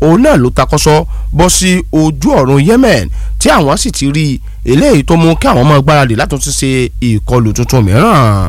òun náà ló takọ́sọ́ bọ́ sí ojú ọ̀run Yemen tí àwọn sì ti rí eléyìí tó mú kí àwọn máa gbáradì láti tún ṣe ìkọlù tuntun mìíràn.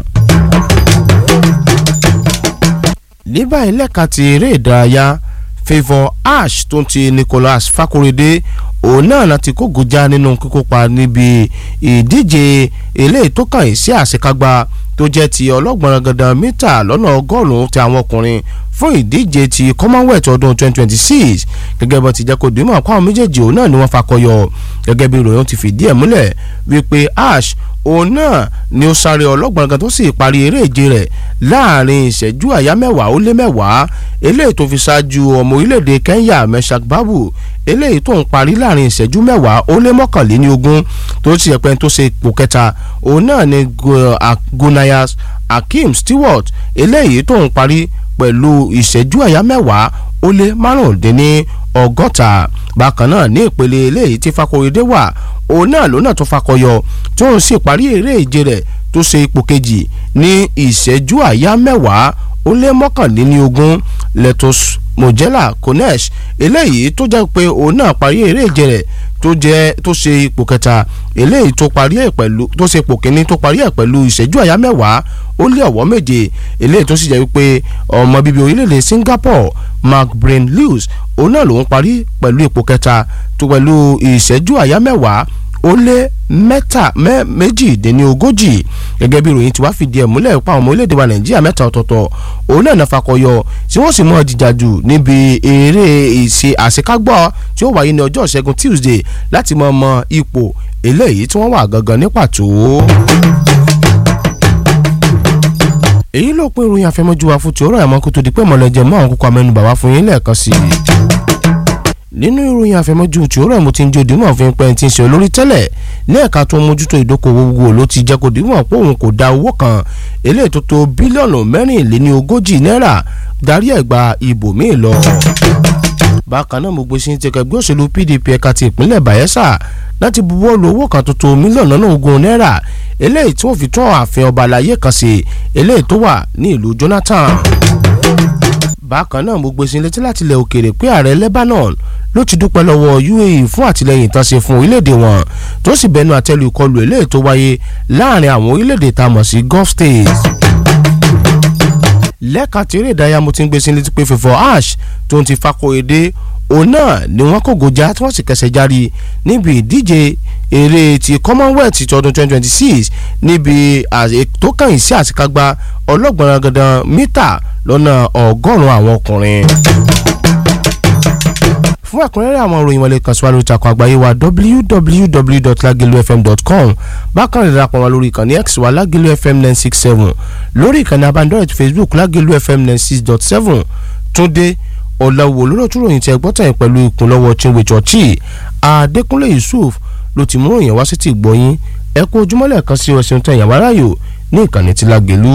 ní báyìí lẹ́ka ti eré ìdárayá favour ash tó ń ti Nicholas Fakorede òun náà láti kógojá nínú kíkópa níbi ìdíje eléyìí tó kàn yín sí àṣekágbá tó jẹ́ ti ọlọ́gbọ̀n gandan mítà lọ́nà ọgọ́rùn-ún ti àwọn ọkùnrin fún ìdíje ti commonwealth ọdún 2026 gẹ́gẹ́ bó ti jẹ́ kó dìímọ̀ àpá àwọn méjèèjì òun náà ni wọ́n fakọyọ gẹ́gẹ́ bí ìròyìn ti fìdí ẹ̀ múlẹ̀ wípé ash òun náà ni ó sáré ọlọ́gbọ̀n gan tó sì parí eré ìje rẹ̀ láàrin ìṣẹ́jú àyá mẹ́wàá ó lé mẹ́wàá eléyìí tó fi ṣáájú ọmọ orílẹ̀-èdè Kenya Meshak Babu eléyìí tó ń parí láàrin ìṣẹ́jú mẹ́wàá ó lé mọ́kànléní ogún tó ti yẹ pé tó ṣe ipò kẹta òun náà ni Gunayas Hakeem Stewart eléyìí tó ń parí pẹ̀lú ìṣẹ́jú àyá mẹ́wàá ó lé márùndínní ọgọ́ta bákan náà ní ìpele eléyìí tí Fakorede wà òun náà ló náà tó fakọyọ tó ń sì parí eré ìje rẹ̀ tó ṣe ipò kejì ní ìṣẹ́jú àyá mẹ́wàá ó lé mọ́kànléní ogún Letos Mojela Konesh eléyìí tó jẹ́ pé òun náà parí eré ìje rẹ̀ tó jẹ́ tó ṣe ipò kẹta eléyìí tó parí ẹ̀ pẹ̀lú tó ṣe ipò kínní tó parí ẹ̀ pẹ̀lú ìṣẹ́jú àyá mẹ́wàá ó lé ọ̀wọ́ méje eléyìí tó sì jẹ́ wípé ọmọ bíbí orílẹ̀-èdè Singapore Mark Brain Lewis òun náà lòún parí pẹ̀lú ipò kẹta tó pẹ̀lú ìṣẹ́jú àyá mẹ́wàá ó lé mẹ́ta méjìdínlógójì gẹ́gẹ́ bí ìròyìn tí wàá fìdí ẹ̀ múlẹ̀ pa ọmọ orílẹ̀-èdè wa nàìjíríà mẹ́ta ọ̀tọ̀ọ̀tọ̀ òun náà náà fakọyọ tí wọ́n sì mọ̀ jìjà jù níbi eré ìṣe àṣekágbọ́ tí ó wáyé ní ọjọ́ ìṣẹ́gun Tuesday láti mọ̀ mọ ipò eléyìí tí wọ́n wà gangan ní pàtó èyí ló pín ìròyìn àfẹmọ́jú wa fún ti ọ̀rọ̀ àmọ́ kó tó di pé mọ̀lẹ́jẹ̀ mọ́ àwọn kókó amẹ́nubà wá fún yín lẹ́ẹ̀kan sí i. nínú ìròyìn àfẹmọ́jú tí ọ̀rọ̀ mo ti ń jẹ́ òdìmọ̀ fi ń pẹ́ ti ń ṣe olórí tẹ́lẹ̀ ní ẹ̀ka tó ń mójútó ìdókòwò gbogbo ló ti jẹ́ kó dìmọ̀ pé òun kò da owó kan eléyìí tó tó bílíọ̀nù mẹ́rìnléní ogójì náírà darí ẹ̀ gba ibòmíì lọ bákan náà mo gbé sí ti kẹgbẹ́ òṣèlú PDP ẹ̀ka ti ìpínlẹ̀ Bayelsa láti buwọ́ lu owó kan tuntun mílíọ̀nù lọ́nà ogún náírà eléyìí tí wọ́n fi tún ààfin ọba àlàyé kan sí eléyìí tó wà ní ìlú Jonathan. bákan náà mo gbé sí létí láti ilẹ̀ òkèèrè pé ààrẹ Lebanon ló ti dúpẹ́ lọ́wọ́ UAE fún àtìlẹ́yìn tán ṣe fún orílẹ̀-èdè wọn tó sì bẹnu àtẹ́lu ìkọlù eléyìí tó wáyé láàrin àwọn orílẹ̀-èdè tá a mọ̀ sí Gulf states lẹ́ka tí eré ìdárayá mo ti ń gbé sí létí pé fífọ́ ash tó ń ti Fakorede òun náà ni wọ́n kò gòjà tí wọ́n sì kẹsẹ̀ járí níbi ìdíje eré ti Commonwealth ti ọdún 2026 níbi tó kàn sí àṣekágbá ọlọ́gbọ̀n gandan mítà lọ́nà ọgọ́rùn-ún àwọn ọkùnrin fún ẹ̀kúnrẹ́rẹ́ àwọn ìròyìn wọlé kan síwájú ìtàkùn àgbáyé wa www.lagelufm.com bákan rẹ̀ darapọ̀ wá lórí ìkànnì x wa lagelu fm nine six seven lórí ìkànnì abánidọ́rẹ̀ facebook lagelu fm nine six dot seven túndé ọ̀làwò lóròtú ròyìn tí ẹgbọ́n tẹ̀yìn pẹ̀lú ìkúnlọ́wọ́ chinwe chọ́ọ̀chì adékúnlé yusuf ló ti mú ròyìn wá sí ti gbọ́yìn ẹ kú ojúmọ́lẹ̀ kan sí ọ̀sẹ̀ tẹ̀yìn àwáráyò ní ìkànnì tí lágẹ̀lú.